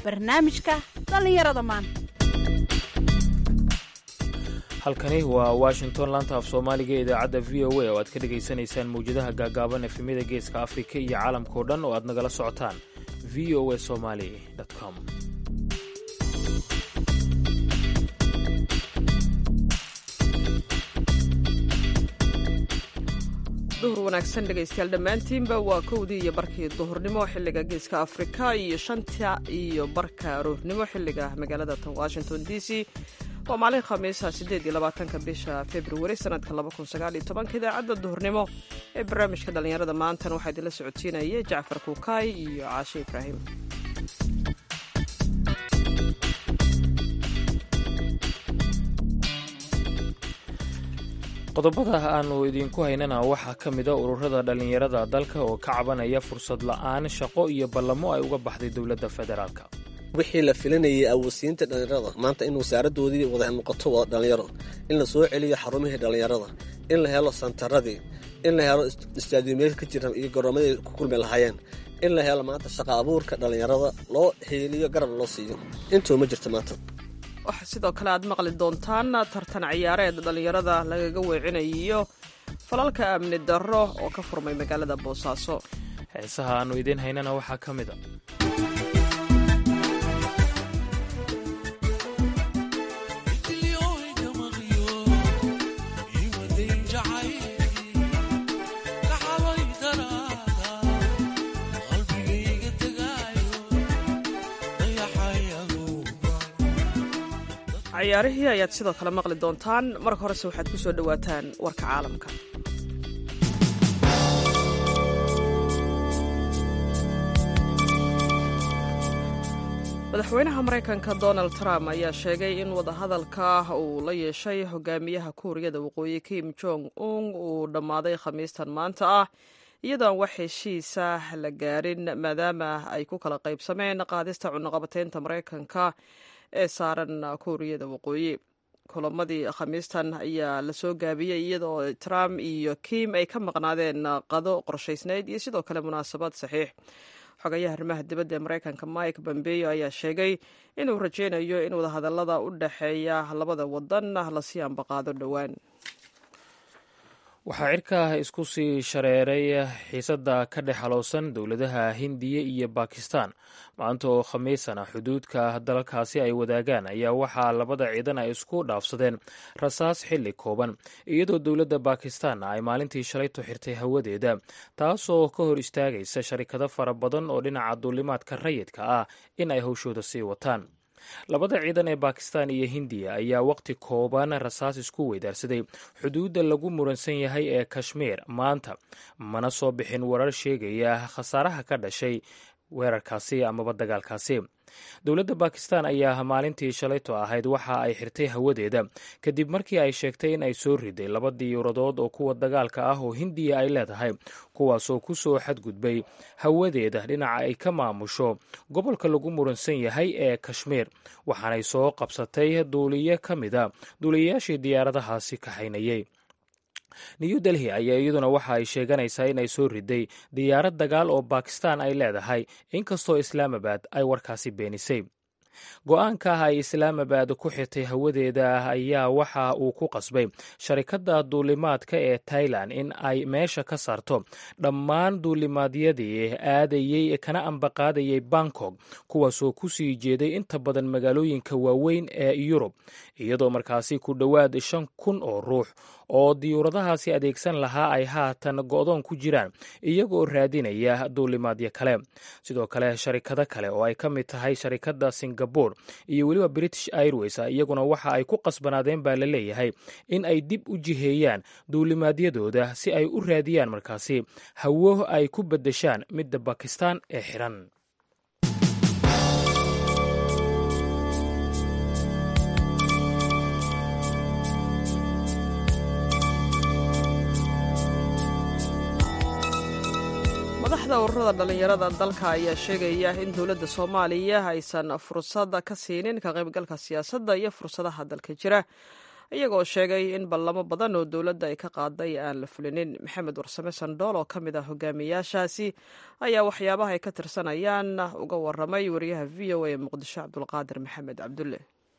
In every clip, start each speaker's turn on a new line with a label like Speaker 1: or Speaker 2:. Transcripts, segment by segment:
Speaker 1: barnaamijka dhallinyarada maanta
Speaker 2: halkani waa washington laanta af soomaaliga ee idaacadda v o a oo aad ka dhegaysanaysaan mawjadaha gaagaaban efemyada geeska afrika iyo caalamkao dhan oo aad nagala socotaan v o a somali com
Speaker 3: duhur wanaagsan dhegaystayaal dhammaantiinba waa kowdii iyo barkii duhurnimo xilliga geeska afrika iyo shanta iyo barka aroornimo xilliga magaalada tan washington d c waa maalin khamiisa sideed iyo labaatanka bisha februari sanadka laba kun sagaal iyo tobanka idaacadda duhurnimo ee barnaamijka dhallinyarada maantana waxaa idinla socodsiinaya jacfar kuukaay iyo caashe ibraahim
Speaker 2: qodobada aanu idinku haynana waxaa ka mida ururada dhallinyarada dalka oo ka cabanaya fursad la'aan shaqo iyo ballamo ay uga baxday dowladda federaalk
Speaker 4: wixii la filanayay awoodsiinta dhallinyarada maanta in wasaaradoodii wada noqoto wada dhallinyaro in la soo celiyo xarumihii dhallinyarada in la helo santaradii in la helo istaadiumyada ka jira iyo goroomadii ku kulmi lahaayeen in la helo maanta shaqa abuurka dhallinyarada loo xiiliyo garab loo siiyo intuu ma jirto maanta
Speaker 3: waxaa sidoo kale aad maqli doontaan tartan ciyaareed dhallinyarada lagaga weecinayo falalka amni darro oo ka furmay magaalada boosaaso
Speaker 2: heesaha aannu idiin haynana waxaa ka mid a
Speaker 3: ciyaarihii ayaad sidoo kale maqli doontaan marka horese waxaad ku soo dhowaataan warka caalamka madaxweynaha maraykanka donald trump ayaa sheegay in wadahadalka uu la yeeshay hogaamiyaha kuuriyada waqooyi kim jong un uu dhammaaday khamiistan maanta ah iyadoo aan wax heshiisa la gaarin maadaama ay ku kala qaybsameen qaadista cunaqabateynta maraykanka ee saaran kuuriyada waqooyi kulamadii khamiistan ayaa lasoo gaabiyey iyadoo trump iyo kim ay ka maqnaadeen qado qorshaysnayd iyo sidoo kale munaasabad saxiix xogayaha arrimaha dibadda ee maraykanka mike bombeyo ayaa sheegay inuu rajaynayo in wadahadallada u dhexeeya labada wadan lasii ambaqaado dhowaan
Speaker 2: waxaa cirka isku sii shareeray xiisadda ka dhex halowsan dowladaha hindiya iyo bakistan maanta oo khamiisana xuduudka dalalkaasi ay wadaagaan ayaa waxaa labada ciidan ay isku dhaafsadeen rasaas xilli kooban iyadoo dowladda bakistan ay maalintii shalayto xirtay hawadeeda taasoo ka hor istaagaysa sharikado fara badan oo dhinaca duulimaadka rayidka ah in ay howshooda sii wataan labada ciidan ee bakistan iyo hindiya ayaa waqti kooban rasaas isku weydaarsaday xuduudda lagu muransan yahay ee kashmiir maanta mana soo bixin warar sheegaya khasaaraha ka dhashay weerarkaasi amaba dagaalkaasi dowladda bakistan ayaa maalintii shalayto ahayd waxa ay xirtay hawadeeda kadib markii ay sheegtay in ay soo riday laba diyuuradood oo kuwa dagaalka ah oo hindiya ay leedahay kuwaasoo ku soo xadgudbay hawadeeda dhinaca ay ka maamusho gobolka lagu muransan yahay ee kashmiir waxaanay soo qabsatay duuliye ka mida duuliyayaashii diyaaradahaasi kaxaynayay new delhi ayaa iyaduna waxa ay sheeganaysaa in ay soo riday diyaarad dagaal oo bakistan ay leedahay inkastoo islaamabad ay warkaasi beenisay go-aanka ah ay islaamabad ku xirtay hawadeeda ayaa waxa uu ku qasbay sharikadda duulimaadka ee tailan in ay meesha ka saarto dhammaan duulimaadyadii aadayey kana ambaqaadayay bangkok kuwaasoo ku sii jeeday inta badan magaalooyinka waaweyn ee yurub iyadoo markaasi ku dhowaad shan kun oo ruux oo diyuuradahaasi adeegsan lahaa ay haatan go-doon ku jiraan iyagoo raadinaya duulimaadyo kale sidoo kale sharikado kale oo ay ka mid tahay sharikadda singabore iyo weliba british airways iyaguna waxa ay ku qasbanaadeen baa la leeyahay in ay dib u jiheeyaan duulimaadyadooda si ay u raadiyaan markaasi hawo ay ku beddeshaan midda bakistan ee xiran
Speaker 3: madaxda ururada dhallinyarada dalka ayaa sheegaya in dowladda soomaaliya aysan fursad ka siinin ka qaybgalka siyaasadda iyo fursadaha dalka jira iyagoo sheegay in ballamo badan oo dowladda ay ka qaaday aan la fulinin maxamed warsame sandhool oo ka mid ah hogaamiyaashaasi ayaa waxyaabaha ay ka tirsanayaan uga waramay wariyaha v o a ee muqdisho cabdulqaadir maxamed cabdulle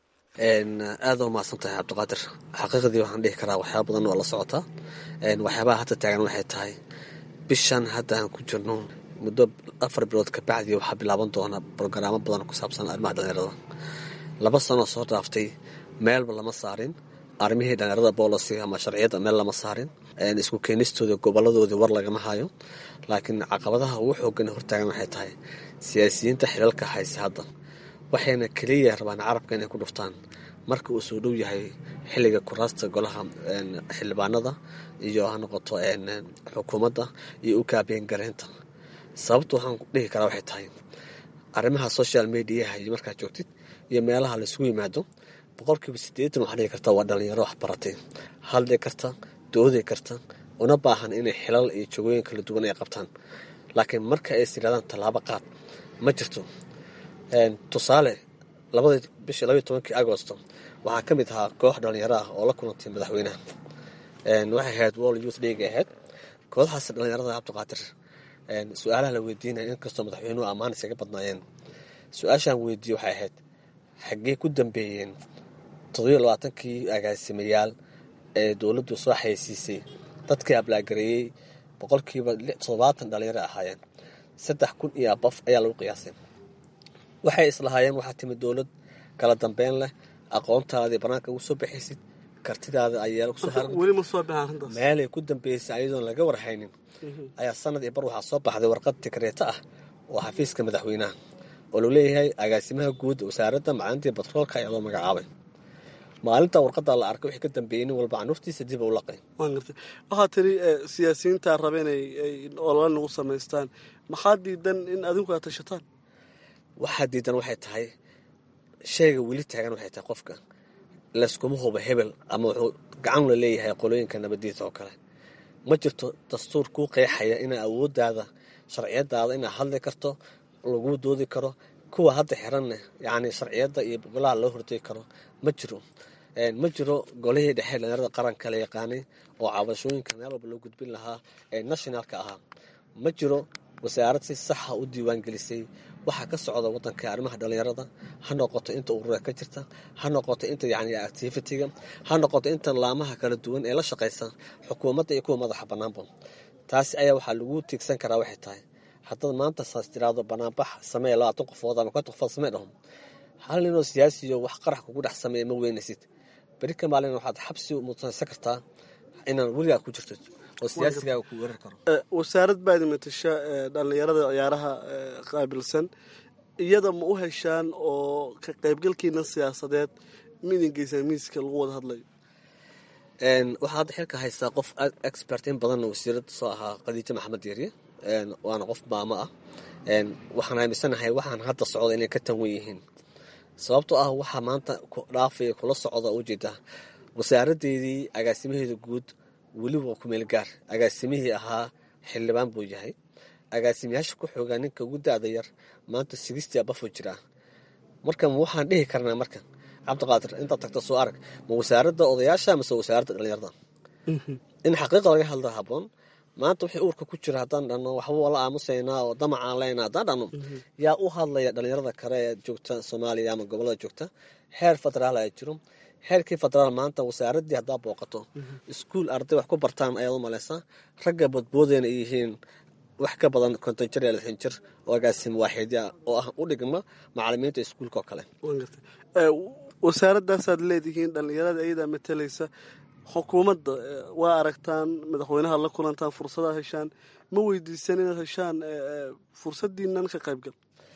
Speaker 4: aada u mahadsan tahay cabdiqaadir xaqiiqdii waxaan dhihi karaa waxyaaba badan waa la socotaa waxyaabaha hadda taagan waxay tahay bishan hadda aan ku jirno muddo afar bilood kabacdi waxaa bilaaban doona brogaraamo badan ku saabsan arrimaha dhalinyarada laba sanoo soo dhaaftay meelba lama saarin arrimihii dhalinyarada boolisi ama sharciyadda meel lama saarin isku keenistooda goboladoodii war lagama hayo laakiin caqabadaha ugu xoogan hortaagan waxay tahay siyaasiyiinta xilalka hayse hadda waxayna keliya rabaan carabka inay ku dhuftaan marka uu soo dhow yahay xilliga kuraasta golaha xildhibaanada iyo ha noqoto xukuumadda iyo u kaabeen gareynta sababta waxaan dhihi karaa waxay tahay arrimaha social mediaha iyo markaad joogtid iyo meelaha laisugu yimaado boqolkiiba siddeetan waxaa dhihi karta waa dhalinyaro wax baratay hadli karta doodi karta una baahan inay xilal iyo jogooyin kala duwan ay qabtaan laakiin marka ay siraadaan tallaabo qaad ma jirto tusaale labadii bishii labaiy tobankii agosto waxaa ka mid ahaa koox dhalinyaro ah oo la kulantay madaxweynaha waxay ahayd world youth league ahayd kooxdaas dhalinyarada cabdiqaadir su-aalaha la weydiinaya inkastoo madaxweynuhu ammaan isaga badnaayeen su-aashaan weydiiye waxay ahayd xaggee ku dambeeyeen toddobiyo labaatankii agaasimayaal ee dowladdu soo xayeysiisay dadkii ablaagareeyey boqolkiiba toddobaatan dhalinyaro ahaayeen saddex kun iyo abaf ayaa lagu qiyaasay waxay islahaayeen waxaa timid dowlad kala dambeyn leh aqoontaadii banaanka ugu soo baxaysid kartidaada ayaa kusoo meelay ku dambeysay ayadoon laga warhaynin ayaa sanad iyo bar waxaa soo baxday warqad tikreeto ah oo xafiiska madaxweynaha oo loo leeyahay agaasimaha guud wasaaradda macalintii batroolka ayaa loo magacaabay maalinta warqada la arkay wixii ka dambeeyey nin walba canuurtiisa dib u laqay
Speaker 5: waxaa tiri siyaasiyiintaa raba inay olole nagu samaystaan maxaa diidan in adinku aad tashataan
Speaker 4: waxaa diidan waxay tahay shayga weli taagan waxay tahay qofka layskuma huba hebel ama wuxuu gacan la leeyahay qolooyinka nabadiisa oo kale ma jirto dastuur kuu qeexaya inaa awooddaada sharciyadaada inaad hadli karto laguu doodi karo kuwa hadda xiranne yacni sharciyadda iyo golaha loo hortegi karo ma jiro ma jiro golihii dhexe dhalinyarada qaranka la yaqaanay oo cabashooyinka meel walba loo gudbin lahaa ee nationalka ahaa ma jiro wasaarad si saxa u diiwaangelisay waxaa ka socda wadanka arrimaha dhalinyarada ha noqoto inta urura ka jirta ha noqoto inta yani activitiga ha noqoto inta laamaha kala duwan ee la shaqaysa xukuumadda iyo kuwa madaxa banaanba taasi ayaa waxaa lagu tiigsan karaa waxay tahay haddaad maanta saas tiraado banaanbax samee labaatan qofood ama konton qofood samee dhaho hal ninoo siyaasiyo wax qarax kugu dhex sameeya ma weynaysid beri ka maalin waxaad xabsi mudsansan kartaa inaan weligaa ku jirto oo siyaasigaaga ku weerar karo
Speaker 5: wasaarad baad matasha dhalinyarada ciyaaraha qaabilsan iyada ma u heshaan oo ka qaybgalkiina siyaasadeed midin geysaa miiska lagu wada hadlayo
Speaker 4: waxaa hadda xilka haystaa qof expert in badanna wasiirada soo ahaa khadiijo maxamed yeeriye waana qof maamo ah waxaan aaminsanahay waxaan hadda socda inay ka tanwan yihiin sababtoo ah waxaa maanta dhaafaya kula socda ujeeda wasaaradeedii agaasimaheeda guud weliba kumeel gaar agaasimihii ahaa xildhibaan buu yahay agaasimayaasha ku xoogaa ninka ugu da-da yar maanta sigistii abafo jiraa marka ma waxaan dhihi karnaa marka cabdiqaadir intaad tagto soo arag ma wasaaradda odayaasha mase wasaaradda dhalinyarada in xaqiiqa laga hadla haboon maanta wixii uurka ku jira haddaan dhano waxba la aamusaynaa oo damacaan leyna haddaan dhano yaa u hadlaya dhalinyarada kale ee joogta soomaaliya ama gobolada joogta heer federaal ay jiro heerkii federaal maanta wasaaraddii haddaa booqato iskuul arday wax ku bartaan ayaad u malaysaa ragga badboodayna ay yihiin wax ka badan konton jir iyo lixdan jir oo agaasima waaxidya oo ah u dhigma macalimiinta iskuulka oo kale
Speaker 5: wasaaradaasaad leedihiin dhalinyarada ayadaa matalaysa xukuumadda waa aragtaan madaxweynaha la kulantaan fursadaad heshaan ma weydiisan inaad heshaan fursadiinan ka qaybgal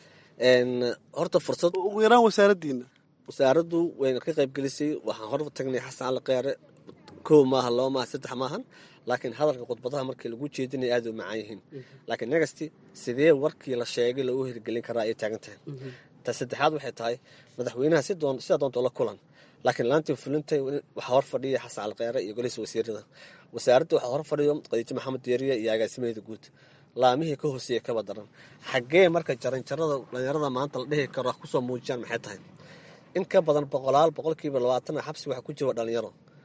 Speaker 4: horta fursad
Speaker 5: ugu yaraan wasaaraddiina
Speaker 4: wasaaraddu wayna ka qaybgelisay waxaan hor tagnay xasan cali keere kow maaha laba maaha saddex maahan laakiin hadalka khudbadaha markii lagu jeedinaya aada u macaan yihiin laakiin negasti sidee warkii la sheegay loogu hirgelin karaa ayay taagan tahay ta saddexaad waxay tahay madaxweynaha sidaa doonto la kulan laakiin laantii fulintay waxaa hor fadhiya xasan calkeere iyo golihiisa wasiirada wasaaradda waxaa hor fadhiyo khadiijo maxamed deeriye iyo agaasimaheeda guud laamihii ka hooseeya kaba daran xaggee marka jaranjarada dhalinyarada maanta la dhihi karo kusoo muujiyaan maxay tahay in ka badan boqolaal boqolkiiba labaatan xabsi waxa ku jira dhalinyaro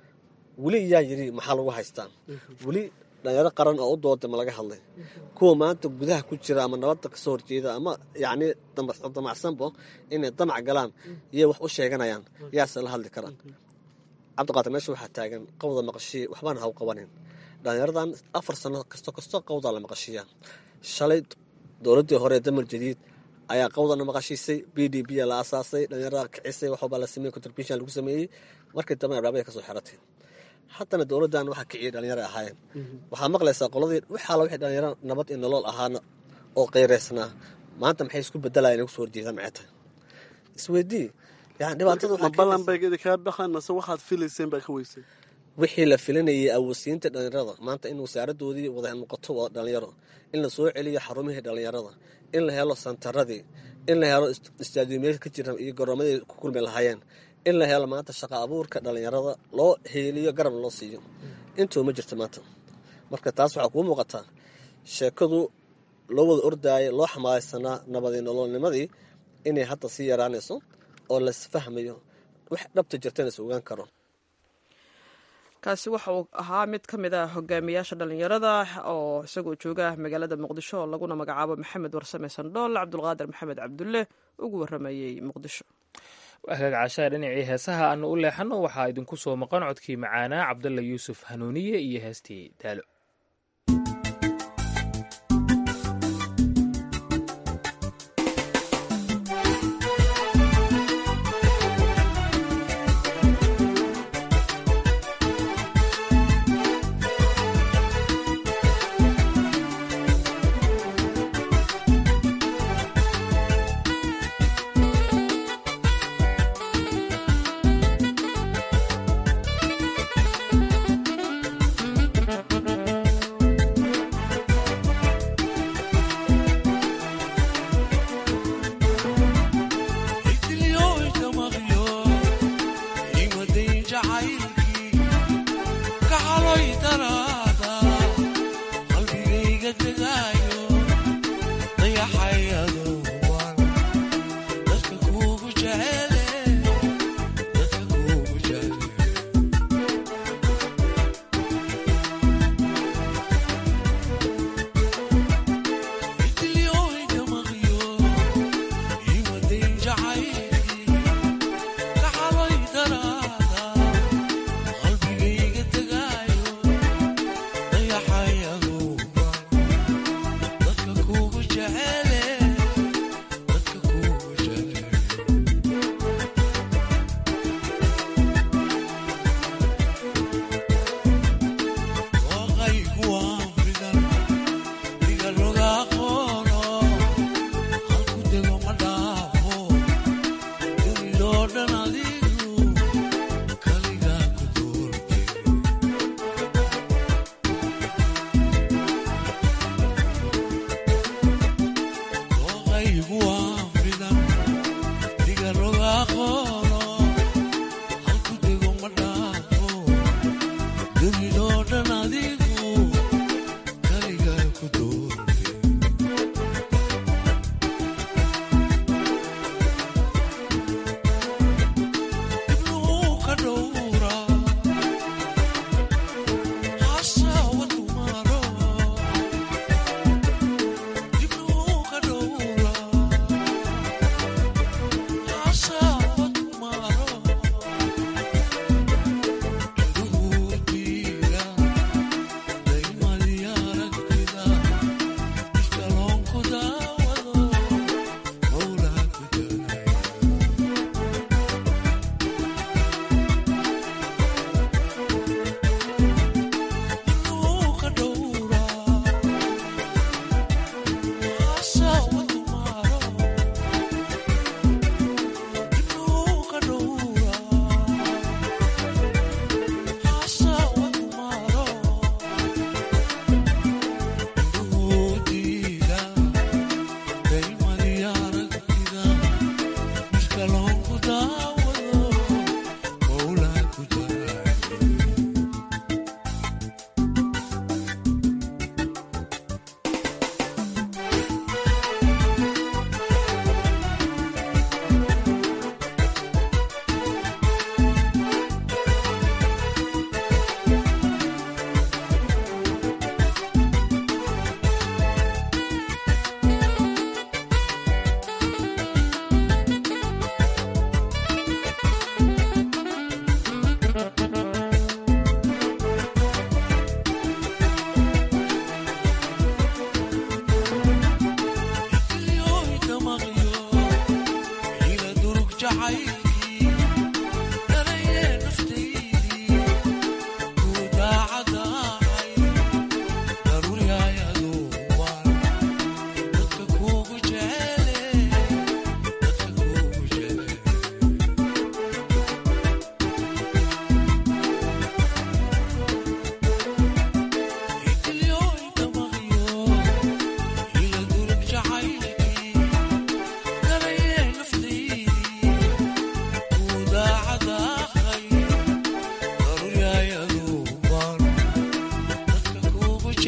Speaker 4: weli yaa yidhi maxaa lagu haystaa weli dhalinyaro qaran oo u dooda ma laga hadlay kuwa maanta gudaha ku jira ama nabadda kasoo horjeeda ama yacni damacsanbo inay damac galaan iyay wax u sheeganayaan yaase la hadli karaan cabdiqaadir meesha waxaa taagan qawda maqashiya waxbaan haw qabanin dhalinyaradan afar sano kasto kasto qawdaa la maqashiiyaa shalay dowladdii hore damar jadiid ayaa qawdana maqashiisay b d b la asaasay dhalinyarada kicisay waxbaa la sameeyey contribution lagu sameeyey markii dambe abhaabay kasoo xiratay haddana dowladdan waxaa kiciyay dhalinyaro ahaayeen waxaa maqlaysaa qoladii waxaala wixii dhalinyaro nabad iyo nolol ahaana oo qeyreysnaa maanta maxay isku bedelayan inay kusoo horjeedaan maxay tahay isweydii yani dhibaatada
Speaker 5: ma ballan bay idinkaa baxaan mase waxaad filayseen baa ka weysay
Speaker 4: wixii la filanayay awoodsiinta dhalinyarada maanta in wasaaradoodii wada noqoto wada dhalinyaro in la soo celiyo xarumihii dhalinyarada in la helo santaradii in la helo istaadiumyada ka jira iyo goroomadii ku kulmi lahaayeen in la helo maanta shaqa abuurka dhalinyarada loo heeliyo garab loo siiyo intuu ma jirto maanta marka taas waxaa kuu muuqataa sheekadu loo wada ordaayo loo xamaalaysanaa nabadii nololnimadii inay hadda sii yaraanayso oo lasfahmayo wax dhabta jirtana is ogaan karo
Speaker 3: kaasi waxa uu ahaa mid ka mid ah hogaamiyaasha dhalinyarada oo isagoo jooga magaalada muqdisho oo laguna magacaabo maxamed warsame sandhool cabdulqaadir maxamed cabdulle ugu waramayey muqdisho
Speaker 2: hagaagcashaa dhinacii heesaha aanu u leexanno waxaa idinku soo maqan codkii macaanaa cabdalla yuusuf hanuuniye iyo heestii daalo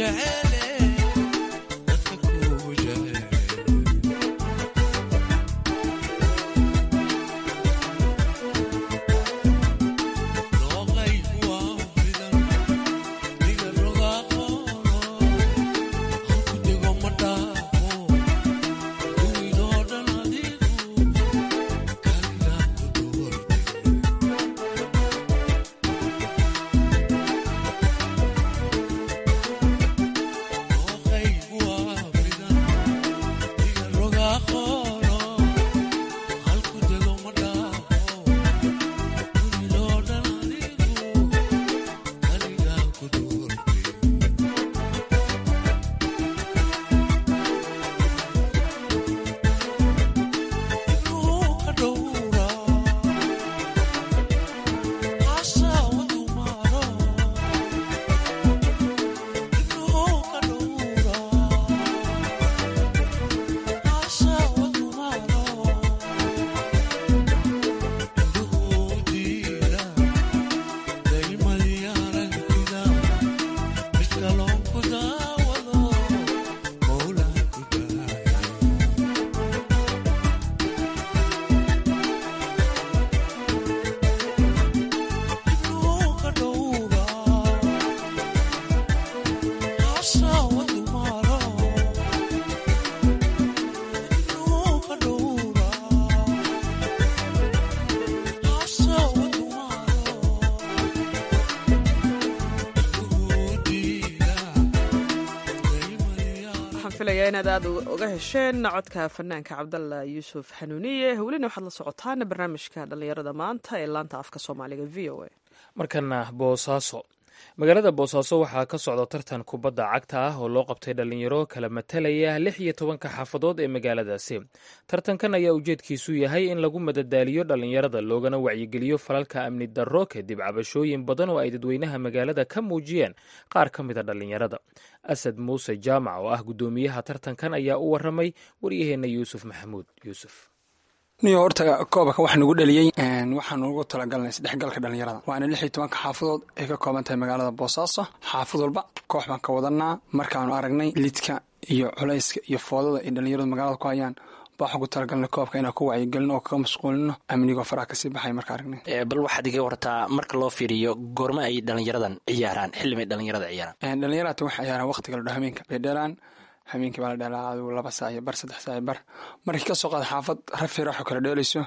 Speaker 3: filaya inaad aada uga hesheen codka fanaanka cabdalla yuusuf xanuuniye welina waxaad la socotaan barnaamijka dhallinyarada maanta ee laanta afka soomaaliga v o a
Speaker 2: markana boosaaso magaalada boosaaso waxaa ka socda tartan kubadda cagta ah oo loo qabtay dhallinyaro kala matalaya lix iyo tobanka xaafadood ee magaaladaasi tartankan ayaa ujeedkiisu yahay in lagu madadaaliyo dhallinyarada loogana wacyigeliyo falalka amni darro kadib cabashooyin badan oo ay dadweynaha magaalada ka muujiyeen qaar ka mida dhallinyarada asad muuse jaamac oo ah guddoomiyaha tartankan ayaa u waramay waryaheenna yuusuf maxamuud yuusuf
Speaker 6: niyo horta koobaka wax nagu dhaliyey waxaan ugu talagalnay saddexgalka dhallinyarada waana lix iyo tobanka xaafadood ay ka kooban tahay magaalada boosaaso xaafad walba koox baan ka wadanaa markaanu aragnay lidka iyo culayska iyo foodada ay dhallinyaradu magaalada ku hayaan waxaan ku talagalnay koobka inaan ku wacyigelino oo kaga mashquulino amnigoo faraha kasii baxay marka aragnay
Speaker 7: bal waxaad iga wartaa marka loo fiiriyo goorma ay dhallinyaradan ciyaaraan xillimay dhallinyarada ciyaaraan
Speaker 6: dhallinyarata waxay ciyaaraan waqtiga ladho hameenka bay dheelaan hameenkii baa la dheelaa adigu laba saac iyo bar saddex saac iyo bar markii ka soo qaada xaafad rafi raaxoo kala dheelayso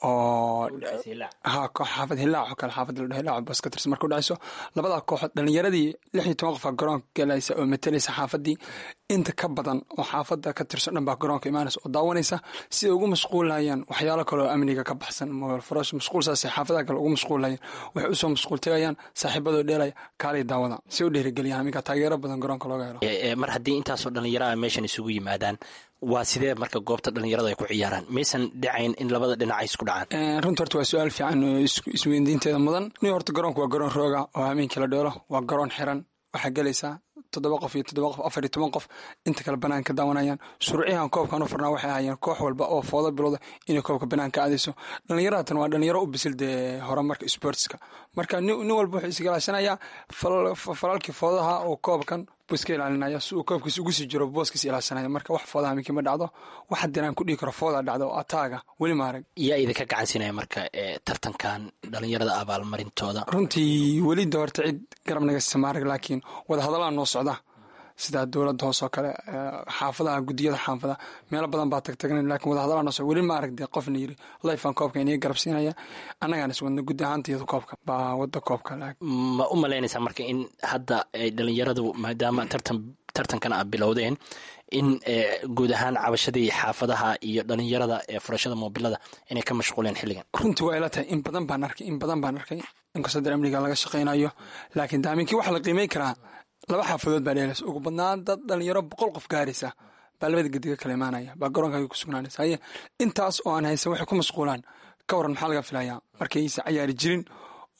Speaker 6: oo ha koox xaafad hilaaco kale xaafad la dhaho hilaaco boos ka tirsan marka u dhacayso labadaa kooxood dhallinyaradii lix iyo toban qofaa garoonka galaysa oo matalaysa xaafadii inta ka badan oo xaafada ka tirsan dhan baa garoonka imaanaysa oo daawanaysa si ay ugu mashquulayaan waxyaalo kale oo amniga ka baxsan mobilfarash mashquulsaas xaafadaha kale ugu mashquulayaan waxay usoo mashquul tegayaan saaxiibadoo dheelaya kaalay daawada si u dhiirigeliyaan aminka taageero badan garoonka looga helo
Speaker 7: mar haddii intaasoo dhallinyara meeshan isugu yimaadaan waa sidee marka goobta dhallinyarada ay ku ciyaaraan maysan dhacayn in labada dhinac ay isku dhacaan
Speaker 6: runta horta waa su-aal fiican oo isweydiinteeda mudan ni horta garoonku waa garoon rooga oo hameenkii la dheelo waa garoon xiran waxaa gelaysaa toddoba qof iyo toddoba qof afar iyo toban qof inta kale banaan ka daawanayaan shuruuciyahan koobkan u furnaa waxay ahaayeen koox walba oo foodo bilowda inay koobka banaan ka aadayso dhallinyaratan waa dhalinyaro u bisil dee horumarka sportska marka nin walba wuxuu isgalaashanayaa falalkii foodaha oo koobkan buu iska ilaalinaya si uu koobkiis ugu sii jiro booskiis ilaashanaya marka wax foodaha minkii ma dhacdo wax haddii aan ku dhihi karo foodaa dhacdo oo ataaga weli ma arag
Speaker 7: yaa idinka gacansinaya marka tartankan dhallinyarada abaalmarintooda
Speaker 6: runtii weli de horta cid garab naga siisa ma arag laakiin wadahadallaa noo socda sida dowladda hoos oo kale xaafadaha gudiyada xaafada meelo badan baa tagtagna lakin wadahadallaa noo socda weli ma arag dee qofna yiri lifan koobka iniga garab siinaya annagaan is wadna gudi ahaantayadu koobka baa wadda koobka
Speaker 7: ma u malaynaysaa marka in hadda ay dhallinyaradu maadaama tartan tartankan a bilowdeen in guud ahaan cabashadii xaafadaha iyo dhalinyarada ee furashada moobilada inay ka mashquuleen xilligan
Speaker 6: runtii waa ila tahay in badan baan arkay in badan baan arkay inkastoo dar amniga laga shaqaynayo laakiin daaminkii waxa la qiimay karaa laba xaafadood baa dheelaysa ugu badnaan dad dhalinyaro boqol qof gaaraysa baa labada gediga kala imaanaya baa garoonkaga ku sugnaanaysa haye intaas oo aan haysan waxay ku mashquulaan ka waran maxaa laga filayaa markaysa cayaari jirin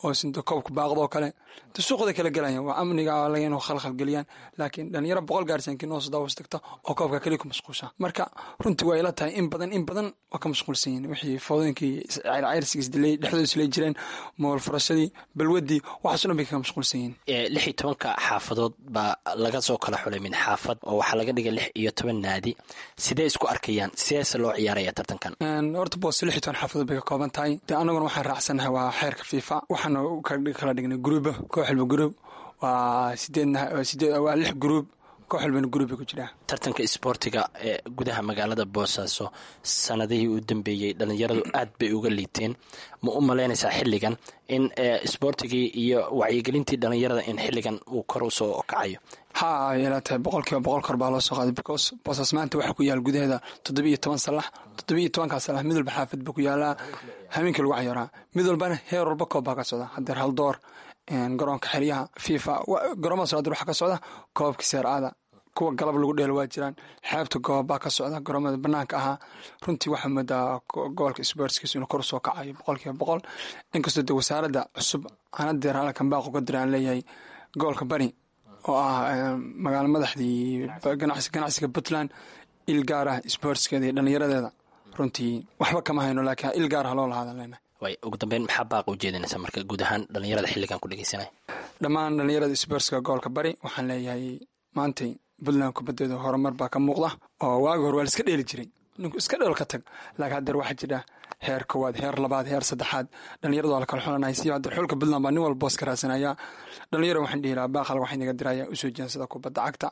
Speaker 6: oo sinta koobka baaqdoo kale inta suuqda kala gelayaan waa amniga laga inuu khalkhal geliyaan laakiin dhalinyaro boqol gaarsanki noo sodaawas tagta oo koobka keliya ku mashquulsha marka runtii waa ila tahay in badan in badan waa ka mashquulsan yihin wixii foodooyinkii cayrsiga isdilay dhexdooda isla jireen mool furashadii balwadii waxaaso dhan bay kaga mashquulsan yihin
Speaker 7: lix iyo tobanka xaafadood baa laga soo kala xulay min xaafad oo waxaa laga dhigay lix iyo toban naadi sidee isku arkayaan sideese loo ciyaaraya tartankan
Speaker 6: horta boos lix iyo toban xaafadood bay ka kooban tahay dee anaguna waxaan raacsanahay waa xeerka fifa waxaana kala dhignay gruuba koox walba gruub waa sideed waa lix gruub koox walbana gruub bay ku jiraa
Speaker 7: tartanka isboortiga ee gudaha magaalada boosaaso sanadihii u dambeeyey dhalinyaradu aad bay uga liiteen ma u malaynaysaa xilligan in isboortigii iyo wacyigelintii dhalinyarada in xilligan uu kor usoo kacayo
Speaker 6: ha ay ila tahay boqol kiiba boqol kor baa loo soo qaaday because boosaas maanta waxaa ku yaal gudaheeda toddoba iyo toban salax toddoba iyo tobankaa salax mid walba xaafad baa ku yaalaa habeenkii lagu cayaaraa mid walbana heer walba koob baa ka socda hadeer haldoor garoonka xeryaha fifa garoomada soo hadeer waxaa ka socda koobka seer aada kuwa galab lagu dheelo waa jiraan xeebta goob baa ka socda garoomada banaanka ahaa runtii waxaa moodaa gobolka sportskiisu inuu kor usoo kacayo boqol kiiba boqol inkastoo de wasaaradda cusub anadeer halkan baaq uga dira aan leeyahay gobolka bari oo ah magaalo madaxdii ganacsiga puntland il gaar ah sportskeeda iyo dhallinyaradeeda runtii waxba kama hayno laakiin il gaar ah loo lahaadan leenahay
Speaker 7: way ugu dambeyn maxaa baaqa u jeedinaysaa marka guud ahaan dhalinyarada xilligan ku dhegeysanaya
Speaker 6: dhammaan dhallinyarada sportska gobolka bari waxaan leeyahay maantay puntland kubaddeeda horumar baa ka muuqda oo waagi hore waa la iska dheeli jiray ninku iska dheel ka tag laakiin haddeer waxaa jira heer koowaad heer labaad heer saddexaad dhalinyarada waa la kala xulanaya si haddeer xulka puntland baa nin walba boos ka raasanaya dhalinyaro waxaan dhihi lahaa baaqal waxaa inaga diraya usoo jeensada kubadda cagta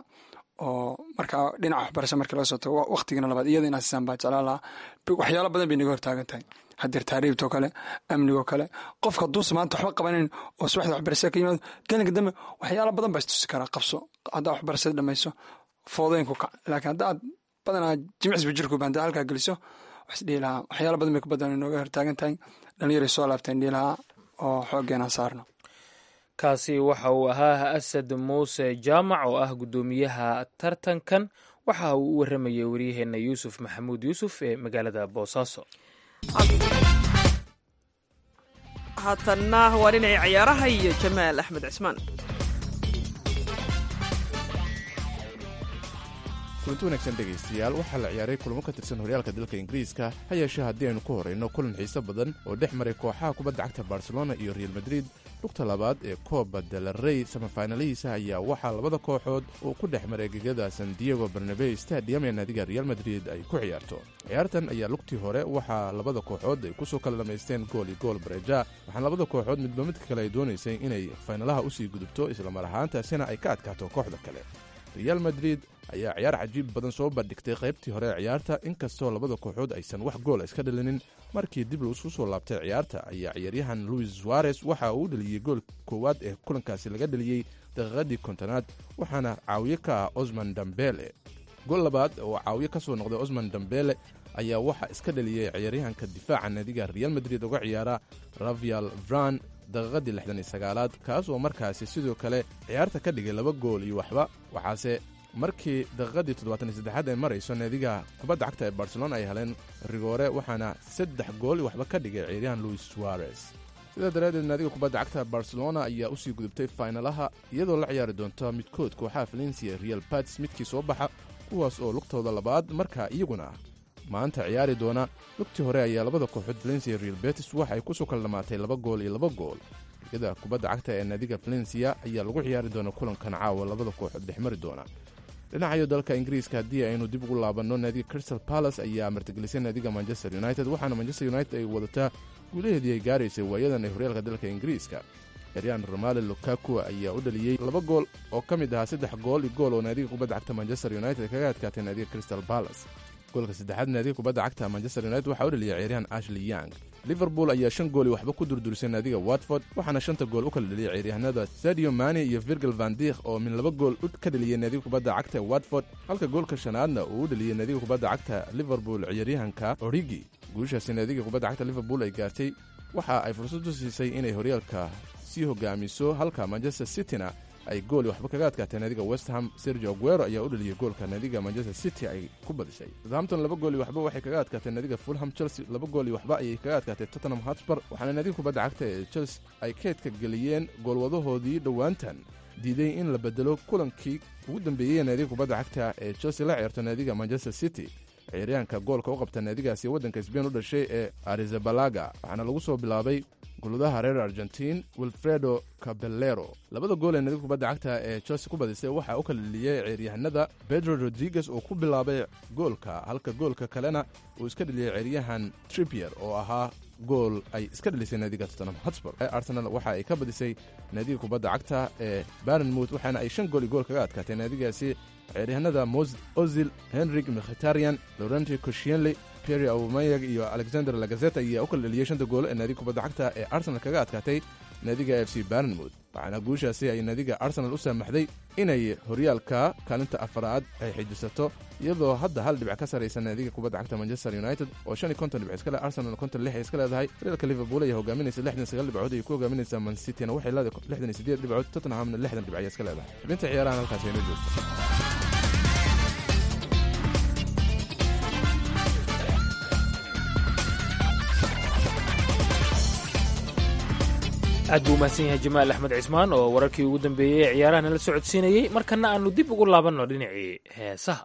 Speaker 6: oo markaa dhinaca waxbarasha markii laga soo tago waqtigana labaad iyada inaa siisaan baa jeclaan lahaa waxyaalo badan bay naga hortaagan tahay hadeer taariibtoo kale amnigoo kale qofka hadduusa maanta waxba qabanayn oo subaxda waxbarashada ka yimaado gelinka dambe waxyaalo badan baa istusi karaa qabso haddaa waxbarashada dhamayso foodooyinku kac laakiin haddaad badanaa jimicsiba jirkuba haddaa halkaa geliso waxis dhihi lahaa waxyaalo badan bay kubaddan nooga hortaagan tahay dhalinyaray soo laabteen dhihi lahaa oo xoogeenaan saarno
Speaker 2: kaasi waxa uu ahaa asad muuse jaamac oo ah guddoomiyaha tartankan waxa uu u waramayay waryaheena yuusuf maxamuud yuusuf ee magaalada boosaaso
Speaker 3: haatanna waa dhinacii ciyaaraha iyo jamaal axmed cismaan
Speaker 8: kulanti wanaagsan dhegaystayaal waxaa la ciyaaray kulamo ka tirsan horyaalka dalka ingiriiska ha yeeshee haddii aynu ku horrayno kulan xiise badan oo dhex maray kooxaha kubadda cagta barcelona iyo real madrid lugta labaad ee kooba delarey samafaynalihiisa ayaa waxaa labada kooxood uu ku dhex maray gegada san diego barnabey stadium ee naadiga real madrid ay ku ciyaarto ciyaartan ayaa lugtii hore waxaa labada kooxood ay kusoo kala dhammaysteen gool iyo gool bareja waxaana labada kooxood midba midka kale ay doonaysay inay faynalaha usii gudubto islamar ahaantaasina ay ka adkaato kooxda kale real madrid ayaa ciyaar cajiib badan soo bandhigtay qaybtii hore ee ciyaarta inkastoo labada kooxood aysan wax goola iska dhalinin markii dib laisku soo laabtay ciyaarta ayaa ciyaaryahan luis suarez waxa uu dhaliyey gool koowaad ee kulankaasi laga dhaliyey daqiiqadii kontonaad waxaana caawiye ka ah osman dambele gool labaad oo caawiye ka soo noqday osman dambele ayaa waxaa iska dhaliyey ciyaaryahanka difaaca naadiga real madrid uga ciyaara ravial vran daqiiqadii lixdan iyo sagaalaad kaas oo markaasi sidoo kale ciyaarta ka dhigay laba gool iyo waxba waxaase markii daqiiqadii toddobaatan iyo saddexaad ay marayso naadiga kubadda cagta ee barcelona ay heleen rigoore waxaana saddex gool iyo waxba ka dhigay ciyaaryahan luis suarez sidaa daraaddeed naadiga kubadda cagta barcelona ayaa usii gudubtay faynalaha iyadoo la ciyaari doonta midkood kooxaha valencia real batis midkii soo baxa kuwaas oo lugtooda labaad markaa iyaguna maanta ciyaari doona lugtii hore ayaa labada kooxood valencia real betis waxay kusoo kala dhammaatay laba gool iyo laba gool ligada kubadda cagta ee naadiga valencia ayaa lagu ciyaari doona kulankan caawa labada kooxood dhexmari doona dhinacayo dalka ingiriiska haddii aynu dib ugu laabanno naadiga crystal palace ayaa martigelisay naadiga manchester united waxaana manchester united ay wadataa guulaheedii ay gaaraysay waayadan ee horyaalka dalka ingiriiska ciryaan romale lukaku ayaa u dhaliyey laba gool oo ka mid ahaa saddex gool iyo gool oo naadiga kubadda cagta manchester united kaga adkaatay naadiga crystal palace goolka saddexaad naadiga kubadda cagta manchester united waxaa u dhaliyay ciyaaryahan ashley young liverpool ayaa shan gool iyo waxba ku durdurisay naadiga watford waxaana shanta gool u kala dhaliyay ciyaaryahanada sadio mani iyo virgil vandikh oo min laba gool ka dhaliyey naadiga kubadda cagta ee watford halka goolka shanaadna uu u dhaliyey naadiga kubadda cagta liverpool ciyaaryahanka origi guushaasi naadiga kubadda cagta liverpool ay gaartay waxa ay fursad u siisay inay horyaalka sii hogaamiso halka manchester cityna ay gooli waxba kaga adkaatay naadiga westham sergio aguero ayaa u dhaliyey goolka naadiga manchester city ay ku badisay southampton laba gooli waxba waxay kaga adkaatay naadiga fulham chelsea laba gooli waxba ayay kaga adkaatay tottenham hotspur waxaana naadiga kubadda cagta ee chelsea ay keedka geliyeen goolwadahoodii dhowaantan diiday in la bedelo kulankii ugu dambeeyey naadiga kubadda cagta ee chelsea la ciyaarto naadiga manchester city ciyaaryahanka goolka u qabta naadigaasi waddanka sbain u dhashay ee arizabalaga waxaana lagu soo bilaabay guladaha reer argentiin wilfredo cabellero labada gool ee naadiga kubadda cagta ee chelsea ku badisay waxaa u kala dheliyey ciyaaryahanada pedro rodriguez oo ku bilaabay goolka halka goolka kalena uu iska dheliyey ciyaaryahan tripier oo ahaa gool ay iska dhelisay naadiga tottenham hotspur arsenal waxa ay ka badisay naadiga kubadda cagta ee barenmouth waxaana ay shan gool iyo gool kaga adkaatay naadigaasi ciyaaryahanada mos ozil henrik mkhtarian laurenti koshienley pierre aumayag iyo alexander lagazet ayaa u kala dheliyey shanta goolo ee naadiga kubadda cagta ee arsenal kaga adkaatay naadiga f c barenmouth waxaana guushaasi ay naadiga arsenal u saamaxday inay horyaalka kaalinta afaraad ay xijisato iyadoo hadda hal dhibic ka saraysa naadiga kubadda cagta manchester united oo shan iyo konton dhibic iska leh arsenal konton lix ay iska leedahay horyaalka liverpool ayaa hogaaminaysa lixdan sagaal dhibcood ay ku hogaaminaysaa man cityna waxay leedahay lixdan iyo sideed dhibcood tottenhamna lixdan dhibic ayay iska leedahay xubinta ciyaarahan halkaasi inoo joogto
Speaker 2: aad buu umahadsan yahay jamaal axmed cismaan oo wararkii ugu dambeeyey ee ciyaaraha nala socodsiinayey markana aanu dib ugu laabanno dhinacii heesaha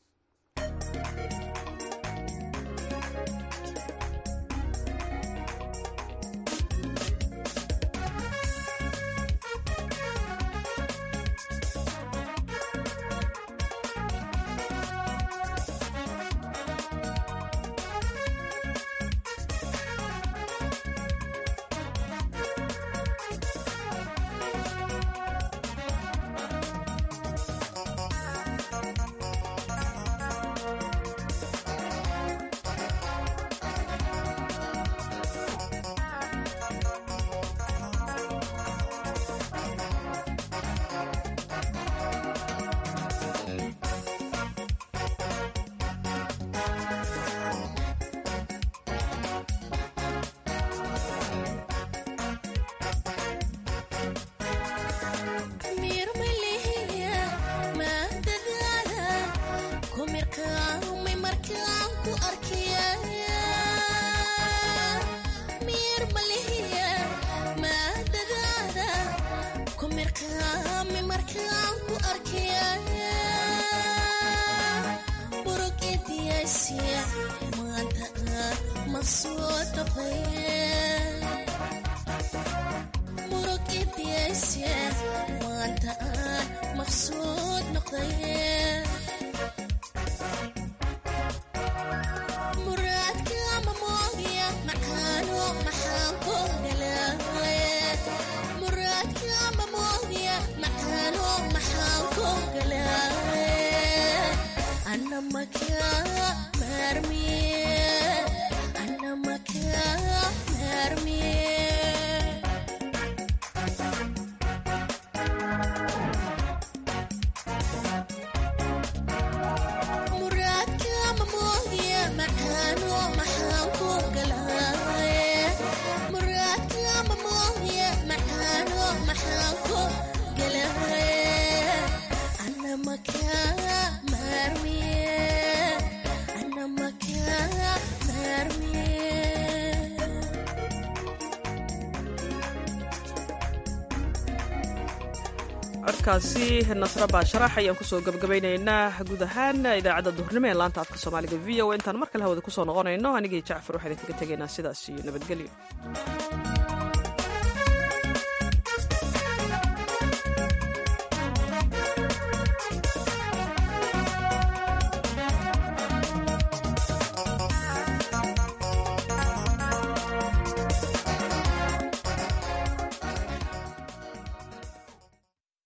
Speaker 3: codkaasi nasra baasharax ayaan kusoo gabagabaynaynaa guud ahaan idaacadda duhurnimo ee laanta afka soomaaliga v o intaan mar kale hawada kusoo noqonayno anigii jacfar waxaan idinkaga tegaynaa sidaas iyo nabadgelyo